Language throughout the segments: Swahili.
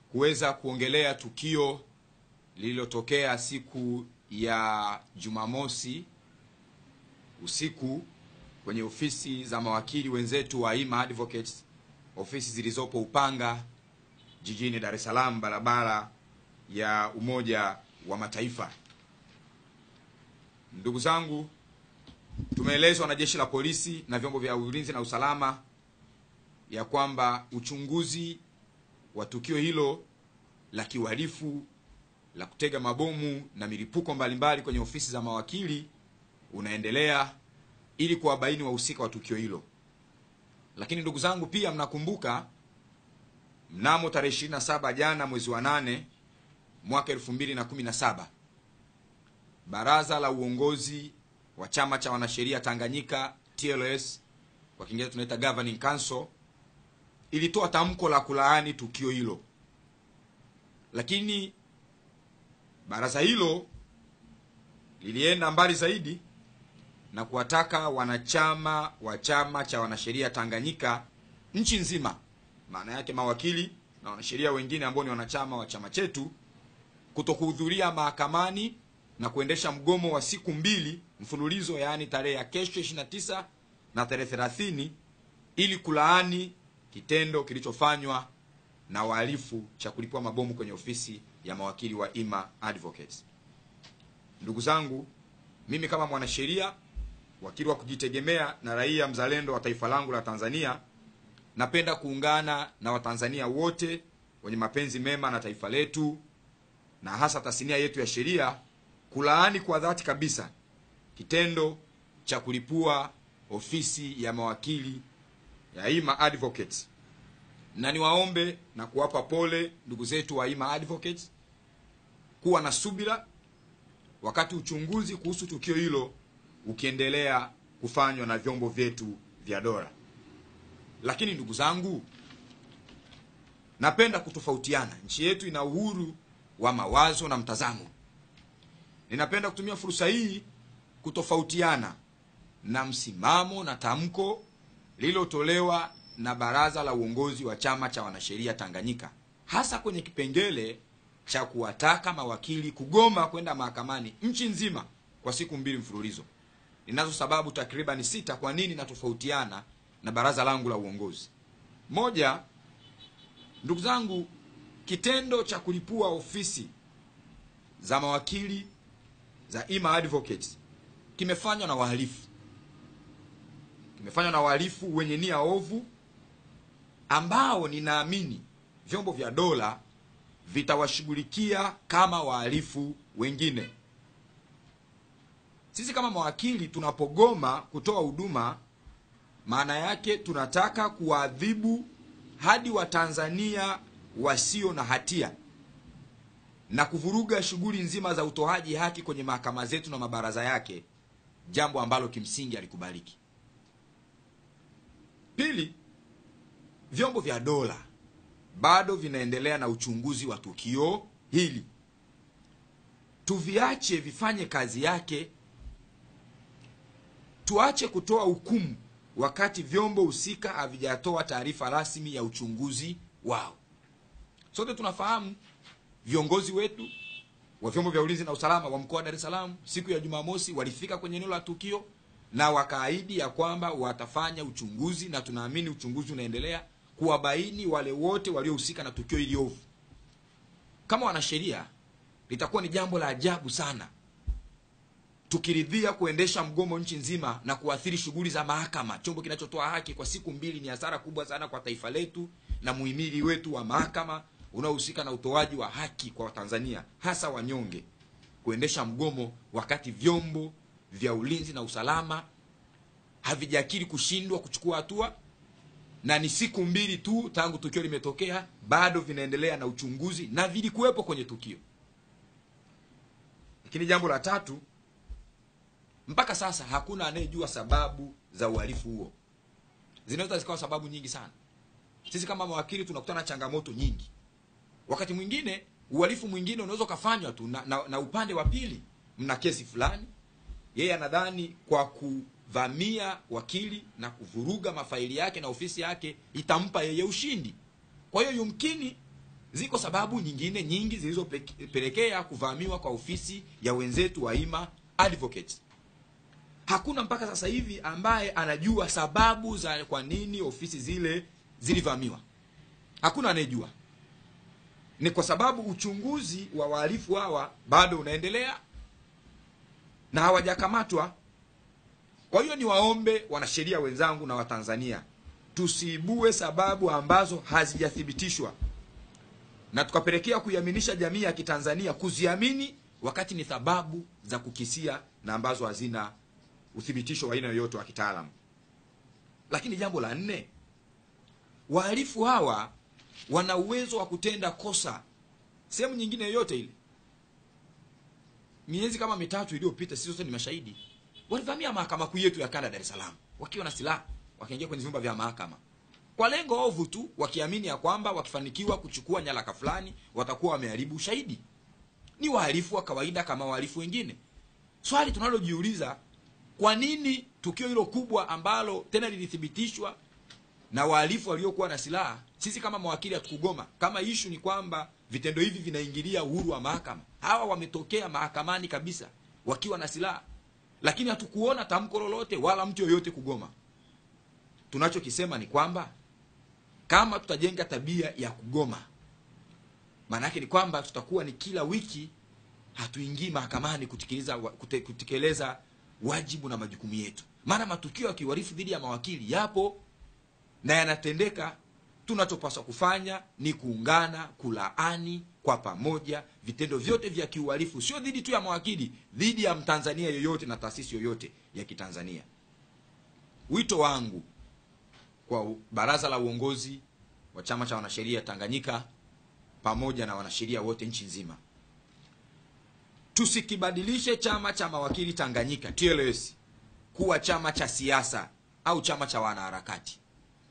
kuweza kuongelea tukio lililotokea siku ya Jumamosi usiku kwenye ofisi za mawakili wenzetu wa Ima Advocates, ofisi zilizopo Upanga jijini Dar es Salaam, barabara ya Umoja wa Mataifa. Ndugu zangu, tumeelezwa na jeshi la polisi na vyombo vya ulinzi na usalama ya kwamba uchunguzi wa tukio hilo la kiuhalifu la kutega mabomu na milipuko mbalimbali kwenye ofisi za mawakili unaendelea ili kuwabaini wahusika wa tukio hilo. Lakini ndugu zangu, pia mnakumbuka mnamo tarehe 27 jana mwezi wa nane mwaka 2017 baraza la uongozi wa chama cha wanasheria Tanganyika TLS, kwa Kiingereza tunaita Governing Council, ilitoa tamko la kulaani tukio hilo, lakini baraza hilo lilienda mbali zaidi na kuwataka wanachama wa chama cha wanasheria Tanganyika nchi nzima, maana yake mawakili na wanasheria wengine ambao ni wanachama wa chama chetu, kutokuhudhuria mahakamani na kuendesha mgomo wa siku mbili mfululizo, yaani tarehe ya kesho 29 na tarehe 30 ili kulaani kitendo kilichofanywa na wahalifu cha kulipua mabomu kwenye ofisi ya mawakili wa Ima Advocates. Ndugu zangu, mimi kama mwanasheria wakili wa kujitegemea na raia mzalendo wa taifa langu la Tanzania, napenda kuungana na Watanzania wote wenye mapenzi mema na taifa letu na hasa tasnia yetu ya sheria kulaani kwa dhati kabisa kitendo cha kulipua ofisi ya mawakili ya Ima Advocates, na niwaombe na kuwapa pole ndugu zetu wa Ima Advocates kuwa na subira wakati uchunguzi kuhusu tukio hilo ukiendelea kufanywa na vyombo vyetu vya dola. Lakini ndugu zangu, napenda kutofautiana. Nchi yetu ina uhuru wa mawazo na mtazamo. Ninapenda kutumia fursa hii kutofautiana na msimamo na tamko lililotolewa na baraza la uongozi wa chama cha wanasheria Tanganyika, hasa kwenye kipengele cha kuwataka mawakili kugoma kwenda mahakamani nchi nzima kwa siku mbili mfululizo. Ninazo sababu takribani sita kwa nini natofautiana na baraza langu la uongozi. Moja, ndugu zangu, kitendo cha kulipua ofisi za mawakili za Ima Advocates kimefanywa na wahalifu, kimefanywa na wahalifu wenye nia ovu ambao ninaamini vyombo vya dola vitawashughulikia kama wahalifu wengine. Sisi kama mawakili tunapogoma kutoa huduma, maana yake tunataka kuwaadhibu hadi Watanzania wasio na hatia na kuvuruga shughuli nzima za utoaji haki kwenye mahakama zetu na mabaraza yake, jambo ambalo kimsingi alikubaliki. Pili, vyombo vya dola bado vinaendelea na uchunguzi wa tukio hili, tuviache vifanye kazi yake. Tuache kutoa hukumu wakati vyombo husika havijatoa taarifa rasmi ya uchunguzi wao. Sote tunafahamu viongozi wetu wa vyombo vya ulinzi na usalama wa mkoa wa Dar es Salaam siku ya Jumamosi walifika kwenye eneo la tukio na wakaahidi ya kwamba watafanya uchunguzi, na tunaamini uchunguzi unaendelea kuwabaini wale wote waliohusika na tukio hili ovu. Kama wanasheria, litakuwa ni jambo la ajabu sana tukiridhia kuendesha mgomo nchi nzima na kuathiri shughuli za mahakama, chombo kinachotoa haki kwa siku mbili. Ni hasara kubwa sana kwa taifa letu na muhimili wetu wa mahakama unaohusika na utoaji wa haki kwa Watanzania, hasa wanyonge, kuendesha mgomo wakati vyombo vya ulinzi na usalama havijakiri kushindwa kuchukua hatua, na ni siku mbili tu tangu tukio limetokea, bado vinaendelea na uchunguzi na vilikuwepo kwenye tukio. Lakini jambo la tatu, mpaka sasa hakuna anayejua sababu za uhalifu huo. Zinaweza zikawa sababu nyingi sana. Sisi kama mawakili tunakutana na changamoto nyingi. Wakati mwingine uhalifu mwingine unaweza ukafanywa tu na, na, na upande wa pili, mna kesi fulani, yeye anadhani kwa kuvamia wakili na kuvuruga mafaili yake na ofisi yake itampa yeye ushindi. Kwa hiyo yumkini Ziko sababu nyingine nyingi zilizopelekea kuvamiwa kwa ofisi ya wenzetu wa Ima Advocates. Hakuna mpaka sasa hivi ambaye anajua sababu za kwa nini ofisi zile zilivamiwa. Hakuna anayejua. Ni kwa sababu uchunguzi wa wahalifu hawa bado unaendelea na hawajakamatwa. Kwa hiyo niwaombe wanasheria wenzangu na Watanzania tusiibue sababu ambazo hazijathibitishwa na tukapelekea kuiaminisha jamii ya Kitanzania kuziamini wakati ni sababu za kukisia na ambazo hazina uthibitisho wa aina yoyote wa kitaalamu. Lakini jambo la nne, wahalifu hawa wana uwezo wa kutenda kosa sehemu nyingine yoyote ile. Miezi kama mitatu iliyopita, sisi sote ni mashahidi, walivamia mahakama kuu yetu ya kanda Dar es Salaam wakiwa na silaha, wakaingia kwenye vyumba vya mahakama kwa lengo ovu tu, wakiamini ya kwamba wakifanikiwa kuchukua nyaraka fulani watakuwa wameharibu ushahidi. Ni wahalifu wa kawaida kama wahalifu wengine. Swali tunalojiuliza, kwa nini tukio hilo kubwa ambalo tena lilithibitishwa na wahalifu waliokuwa na silaha, sisi kama mawakili hatukugoma? Kama ishu ni kwamba vitendo hivi vinaingilia uhuru wa mahakama, hawa wametokea mahakamani kabisa wakiwa na silaha, lakini hatukuona tamko lolote wala mtu yoyote kugoma. Tunachokisema ni kwamba kama tutajenga tabia ya kugoma, maana yake ni kwamba tutakuwa ni kila wiki hatuingii mahakamani kutekeleza kute, kutekeleza wajibu na majukumu yetu. Maana matukio ya kiuhalifu dhidi ya mawakili yapo na yanatendeka. Tunachopaswa kufanya ni kuungana, kulaani kwa pamoja vitendo vyote vya kiuhalifu, sio dhidi tu ya mawakili, dhidi ya mtanzania yoyote na taasisi yoyote ya Kitanzania. Wito wangu kwa baraza la uongozi wa chama cha wanasheria Tanganyika pamoja na wanasheria wote nchi nzima, tusikibadilishe chama cha mawakili Tanganyika TLS kuwa chama cha siasa au chama cha wanaharakati.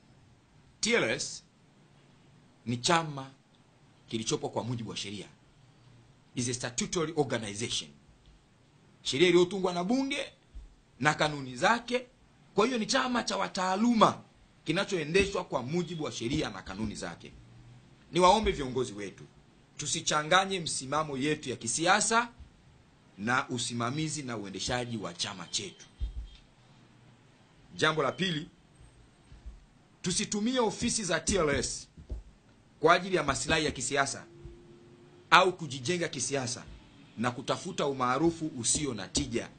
TLS ni chama kilichopo kwa mujibu wa sheria, is a statutory organization, sheria iliyotungwa na bunge na kanuni zake. Kwa hiyo ni chama cha wataaluma kinachoendeshwa kwa mujibu wa sheria na kanuni zake. Niwaombe viongozi wetu tusichanganye msimamo yetu ya kisiasa na usimamizi na uendeshaji wa chama chetu. Jambo la pili, tusitumie ofisi za TLS kwa ajili ya masilahi ya kisiasa au kujijenga kisiasa na kutafuta umaarufu usio na tija.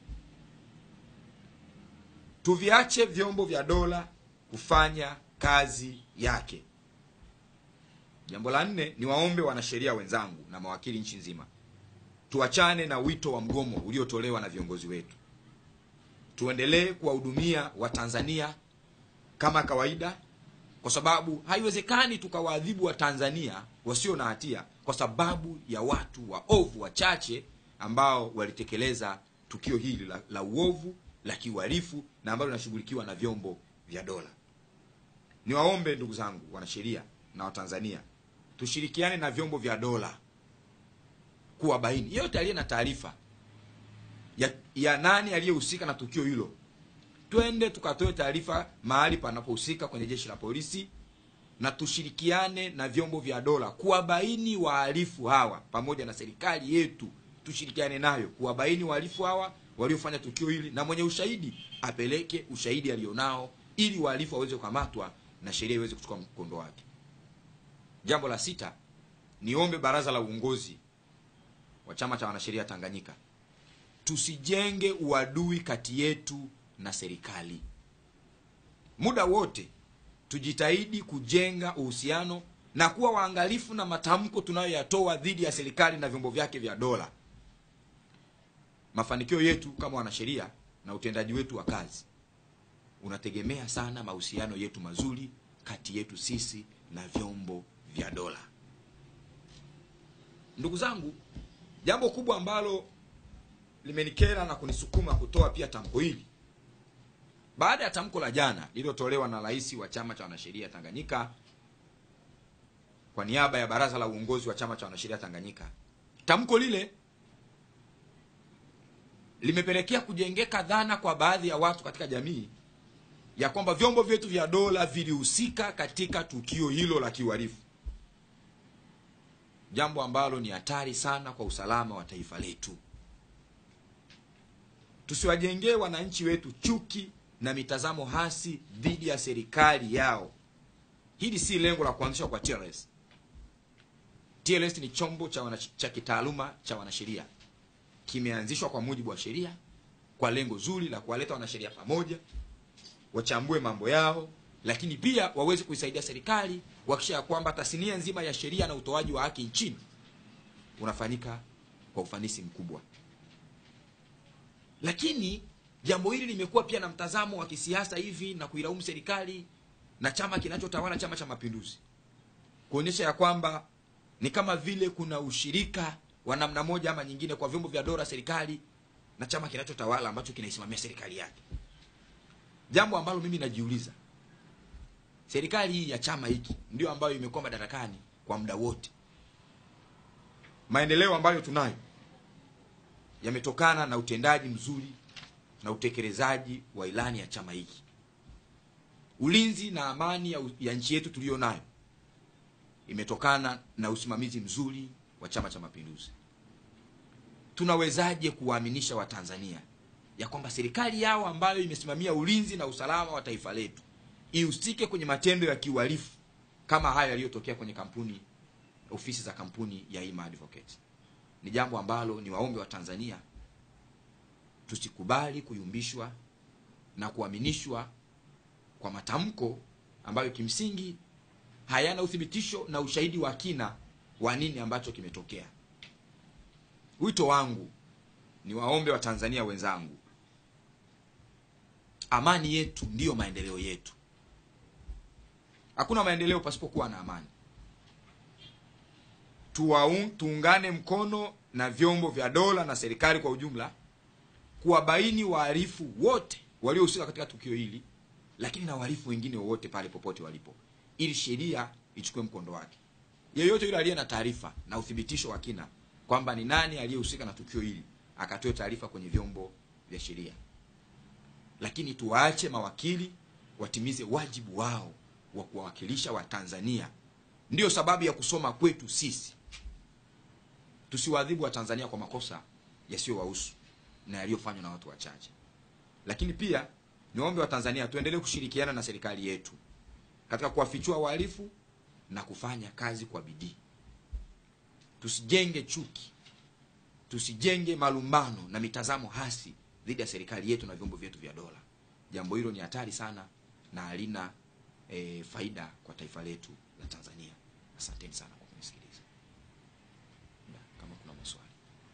Tuviache vyombo vya dola kufanya kazi yake. Jambo la nne, ni waombe wanasheria wenzangu na mawakili nchi nzima, tuachane na wito wa mgomo uliotolewa na viongozi wetu. Tuendelee kuwahudumia Watanzania kama kawaida, kwa sababu haiwezekani tukawaadhibu Watanzania wasio na hatia kwa sababu ya watu waovu wachache ambao walitekeleza tukio hili la, la uovu la kiuhalifu na ambalo linashughulikiwa na vyombo vya dola. Niwaombe ndugu zangu wanasheria na Watanzania, tushirikiane na vyombo vya dola kuwabaini yeyote aliye na taarifa ya, ya nani aliyehusika na tukio hilo. Twende tukatoe taarifa mahali panapohusika kwenye jeshi la polisi, na tushirikiane na vyombo vya dola kuwabaini wahalifu hawa, pamoja na serikali yetu tushirikiane nayo kuwabaini wahalifu hawa waliofanya tukio hili, na mwenye ushahidi apeleke ushahidi alionao ili wahalifu waweze kukamatwa na sheria iweze kuchukua mkondo wake. Jambo la sita, niombe baraza la uongozi wa chama cha wanasheria Tanganyika, tusijenge uadui kati yetu na serikali. Muda wote tujitahidi kujenga uhusiano na kuwa waangalifu na matamko tunayoyatoa dhidi ya serikali na vyombo vyake vya dola. Mafanikio yetu kama wanasheria na utendaji wetu wa kazi unategemea sana mahusiano yetu mazuri kati yetu sisi na vyombo vya dola. Ndugu zangu, jambo kubwa ambalo limenikera na kunisukuma kutoa pia tamko hili baada ya tamko la jana lililotolewa na rais wa chama cha wanasheria Tanganyika kwa niaba ya baraza la uongozi wa chama cha wanasheria Tanganyika. Tamko lile limepelekea kujengeka dhana kwa baadhi ya watu katika jamii ya kwamba vyombo vyetu vya dola vilihusika katika tukio hilo la kiuhalifu. jambo ambalo ni hatari sana kwa usalama wa taifa letu. Tusiwajengee wananchi wetu chuki na mitazamo hasi dhidi ya serikali yao. Hili si lengo la kuanzishwa kwa TLS. TLS ni chombo cha, wana, cha kitaaluma cha wanasheria, kimeanzishwa kwa mujibu wa sheria kwa lengo zuri la kuwaleta wanasheria pamoja, wachambue mambo yao, lakini pia waweze kuisaidia serikali kuhakikisha ya kwamba tasnia nzima ya sheria na utoaji wa haki nchini unafanyika kwa ufanisi mkubwa. Lakini jambo hili limekuwa pia na mtazamo wa kisiasa hivi na kuilaumu serikali na chama kinachotawala, Chama cha Mapinduzi, kuonyesha ya kwamba ni kama vile kuna ushirika wa namna moja ama nyingine kwa vyombo vya dola, serikali na chama kinachotawala ambacho kinaisimamia serikali yake, jambo ambalo mimi najiuliza, serikali hii ya chama hiki ndio ambayo imekuwa madarakani kwa muda wote. Maendeleo ambayo tunayo yametokana na utendaji mzuri na utekelezaji wa ilani ya chama hiki. Ulinzi na amani ya, ya nchi yetu tuliyo nayo imetokana na usimamizi mzuri wa Chama cha Mapinduzi. Tunawezaje kuwaaminisha Watanzania ya kwamba serikali yao ambayo imesimamia ulinzi na usalama wa taifa letu ihusike kwenye matendo ya kiuhalifu kama hayo yaliyotokea kwenye kampuni ofisi za kampuni ya Ima Advocates? Ni jambo ambalo ni waombe wa Tanzania tusikubali kuyumbishwa na kuaminishwa kwa matamko ambayo kimsingi hayana uthibitisho na ushahidi wa kina wa nini ambacho kimetokea. Wito wangu ni waombe wa Tanzania wenzangu, amani yetu ndiyo maendeleo yetu. Hakuna maendeleo pasipokuwa na amani. Tuwaun, tuungane mkono na vyombo vya dola na serikali kwa ujumla kuwabaini wahalifu wote waliohusika katika tukio hili, lakini na wahalifu wengine wowote pale popote walipo, ili sheria ichukue mkondo wake. Yeyote yule aliye na taarifa na uthibitisho wa kina kwamba ni nani aliyehusika na tukio hili akatoe taarifa kwenye vyombo vya sheria, lakini tuwaache mawakili watimize wajibu wao wa kuwawakilisha Watanzania. Ndiyo sababu ya kusoma kwetu sisi. Tusiwaadhibu Watanzania kwa makosa yasiyowahusu na yaliyofanywa na watu wachache. Lakini pia niombe Watanzania tuendelee kushirikiana na serikali yetu katika kuwafichua wahalifu na kufanya kazi kwa bidii. Tusijenge chuki, tusijenge malumbano na mitazamo hasi dhidi ya serikali yetu na vyombo vyetu vya dola. Jambo hilo ni hatari sana na halina e, faida kwa taifa letu la Tanzania. Asanteni sana kwa kunisikiliza. Kama kuna maswali.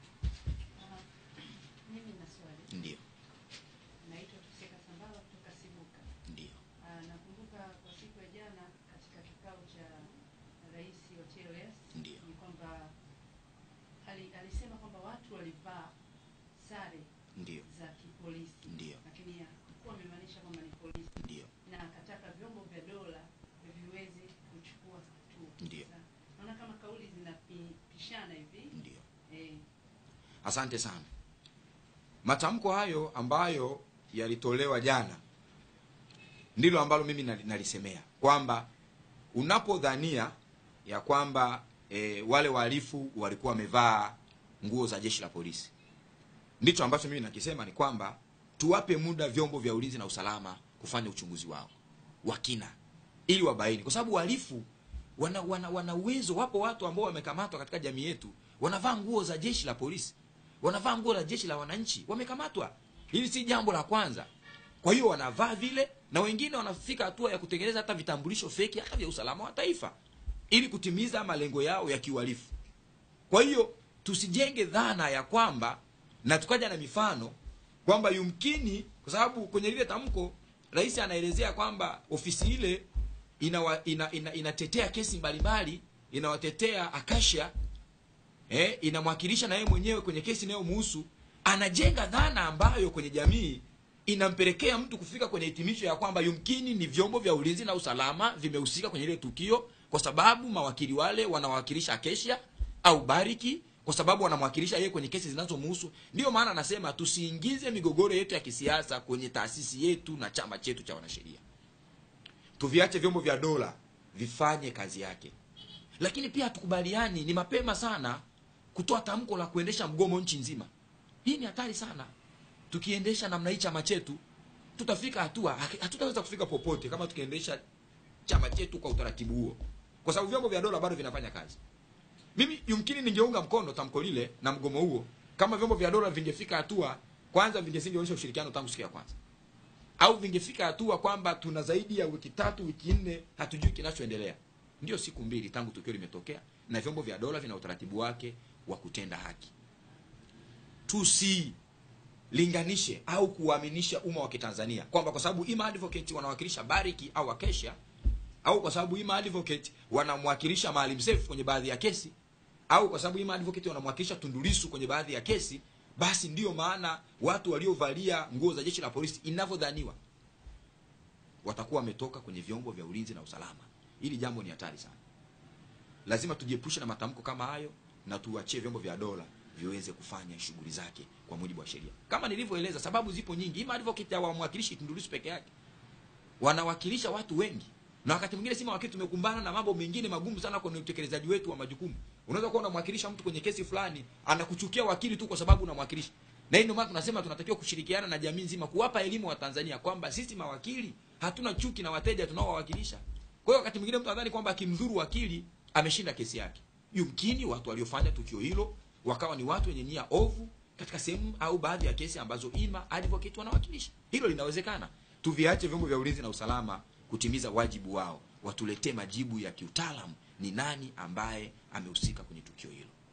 Mimi na swali. Ndio, Naitwa Tuseka Sambala kutoka Sibuka. ndio, Ah, Nakumbuka kwa siku ya jana katika kikao cha rais wa TLS Ndio. ni kwamba ali- alisema kwamba watu walivaa sare ndio, za kipolisi, Ndio. lakini hakuwa amemaanisha kwamba ni polisi, ndio, na akataka vyombo vya dola viweze kuchukua hatua. Ndio. Sasa, Naona kama kauli zinapishana hivi ndio. eh, Asante sana. Matamko hayo ambayo yalitolewa jana ndilo ambalo mimi nali- nalisemea kwamba unapodhania ya kwamba e, wale wahalifu walikuwa wamevaa nguo za jeshi la polisi, ndicho ambacho mimi nakisema ni kwamba tuwape muda vyombo vya ulinzi na usalama kufanya uchunguzi wao wa kina ili wabaini, kwa sababu wahalifu wana wana wana uwezo. Wapo watu ambao wamekamatwa katika jamii yetu wanavaa nguo za jeshi la polisi, wanavaa nguo za jeshi la wananchi, wamekamatwa. Hili si jambo la kwanza. Kwa hiyo wanavaa vile, na wengine wanafika hatua ya kutengeneza hata vitambulisho feki hata vya usalama wa taifa ili kutimiza malengo yao ya kiuhalifu. Kwa hiyo tusijenge dhana ya kwamba na tukaja na mifano kwamba yumkini, kwa sababu kwenye lile tamko rais anaelezea kwamba ofisi ile inawa, ina, ina, inatetea kesi mbalimbali, inawatetea Akasha eh, inamwakilisha na yeye mwenyewe kwenye kesi inayomhusu. Anajenga dhana ambayo kwenye jamii inampelekea mtu kufika kwenye hitimisho ya kwamba yumkini ni vyombo vya ulinzi na usalama vimehusika kwenye ile tukio, kwa sababu mawakili wale wanawakilisha Akesha au Bariki, kwa sababu wanamwakilisha yeye kwenye kesi zinazomhusu. Ndiyo maana anasema tusiingize migogoro yetu ya kisiasa kwenye taasisi yetu na chama chetu cha wanasheria. Tuviache vyombo vya dola vifanye kazi yake. lakini pia hatukubaliani ni mapema sana kutoa tamko la kuendesha mgomo nchi nzima hii ni hatari sana tukiendesha namna hii chama chetu tutafika hatua hatutaweza kufika popote kama tukiendesha chama chetu kwa utaratibu huo kwa sababu vyombo vya dola bado vinafanya kazi mimi yumkini ningeunga mkono tamko lile na mgomo huo kama vyombo vya dola vingefika hatua kwanza vingesingeonyesha ushirikiano tangu siku ya kwanza au vingefika hatua kwamba tuna zaidi ya wiki tatu wiki nne hatujui kinachoendelea ndio siku mbili tangu tukio limetokea na vyombo vya dola vina utaratibu wake wa kutenda haki tusilinganishe au kuwaaminisha umma wa kitanzania kwamba kwa sababu ima advocate wanawakilisha bariki au akesha au kwa sababu ima advocate wanamwakilisha maalim Seif kwenye baadhi ya kesi au kwa sababu ima advocate wanamwakilisha tundulisu kwenye baadhi ya kesi basi ndiyo maana watu waliovalia nguo za jeshi la polisi inavyodhaniwa watakuwa wametoka kwenye vyombo vya ulinzi na usalama hili jambo ni hatari sana lazima tujiepushe na matamko kama hayo na tuachie vyombo vya dola viweze kufanya shughuli zake kwa mujibu wa sheria kama nilivyoeleza sababu zipo nyingi ima advocate hawamwakilishi tundulisu peke yake wanawakilisha watu wengi na wakati mwingine si mawakili tumekumbana na mambo mengine magumu sana kwenye utekelezaji wetu wa majukumu unaweza kuwa unamwakilisha mtu kwenye kesi fulani anakuchukia wakili tu kwa sababu unamwakilisha na hii ndio maana tunasema tunatakiwa kushirikiana na jamii nzima kuwapa elimu wa Tanzania kwamba sisi mawakili hatuna chuki na wateja tunaowawakilisha kwa hiyo wakati mwingine mtu anadhani kwamba akimdhuru wakili ameshinda kesi yake yumkini watu waliofanya tukio hilo wakawa ni watu wenye nia ovu katika sehemu au baadhi ya kesi ambazo ima advocate wanawakilisha hilo linawezekana tuviache vyombo vya ulinzi na usalama kutimiza wajibu wao watuletee majibu ya kiutaalamu ni nani ambaye amehusika kwenye tukio hilo